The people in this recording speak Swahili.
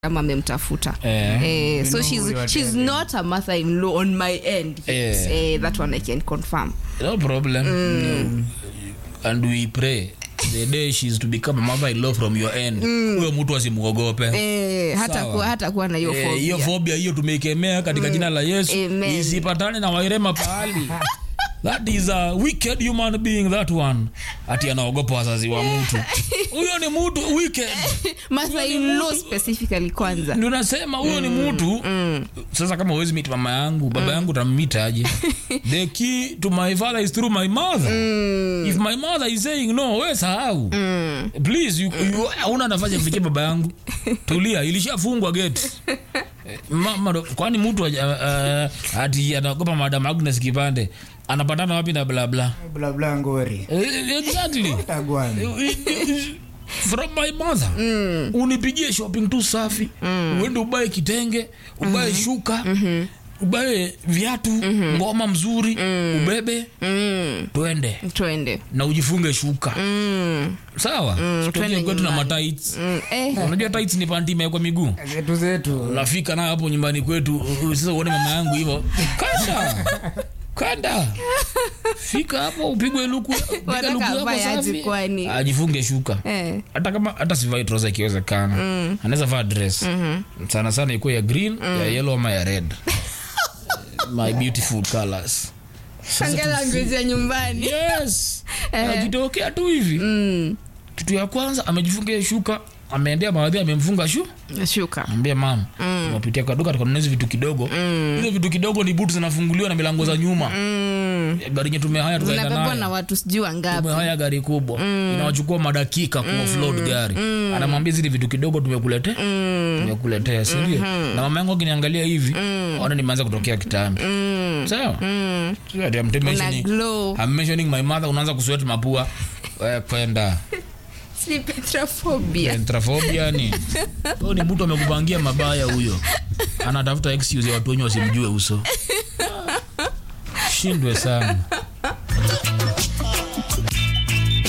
kama amemtafuta Eh. eh, so know she's, who you are she's telling. not a mother in law on my end yes. Eh. eh, that one i can confirm no problem no. and we pray the day she's to become a mother-in-law from your end huyo mtu asimuogope eh, hata Sawa. kuwa, hata kuwa na hiyo Eh, phobia. hiyo fobia hiyo tumeikemea katika jina la yesu Amen. isipatane na wairema pahali that is a wicked human being that one ati anaogopa wazazi wa mtu huyo ni mtu wicked mother in law specifically kwanza ndio nasema huyo ni mtu sasa kama uwezi meet mama yangu baba yangu tammita aje the key to my father is through my mother if my mother is saying no we sahau please you, you, hauna nafasi ya kufikia baba yangu tulia ilishafungwa gate Eh, mama ndo- kwani mtu aja- uh, ati anaogopa madam agnes kipande anapatana wapi na blabla blabla ngori exactly tagwana from my mother unipigie shopping tu safi uende ubae kitenge ubae shuka ubae viatu ngoma mzuri ubebe twende twende na ujifunge shuka sawa twende Sitokee kwetu na nyumbani. matights mm, eh, unajua tights ni panti imewekwa miguu zetu zetu unafika nayo hapo nyumbani kwetu uh, uh, sasa uone mama yangu hivyo kanda kanda fika hapo upigwe luku piga Wanataka luku yako avae aje safi kwani? ajifunge shuka eh. hata kama hata sivai troza ikiwezekana anaweza vaa dress sana sana ikuwa ya green ya yellow ama ya red my beautiful colors Anga language ya nyumbani yes ajitokea tu hivi kitu ya kwanza amejifunga shuka ameendea mawadhi amemfunga shu shuka ambia mama tumepitia kwa duka tukanunua hizi vitu kidogo hizo vitu kidogo ni butu zinafunguliwa na milango za nyuma gari nye tumehaya tukaenda zinabebwa na nayo watu sijui wangapi tumehaya gari kubwa inawachukua madakika kuoffload gari anamwambia zile vitu kidogo tumekuletea tumekuletea sindio na mama yangu akiniangalia hivi ona nimeanza kutokea kitambi sawa Sio ati I'm una mentioning- glow I'm mentioning my mother unaanza kuswet mapua Eh, kwenda si petrophobia Entrafobia ni huyo ni mtu amekupangia mabaya huyo anatafuta excuse ya watu wenye wasimjue uso shindwe sana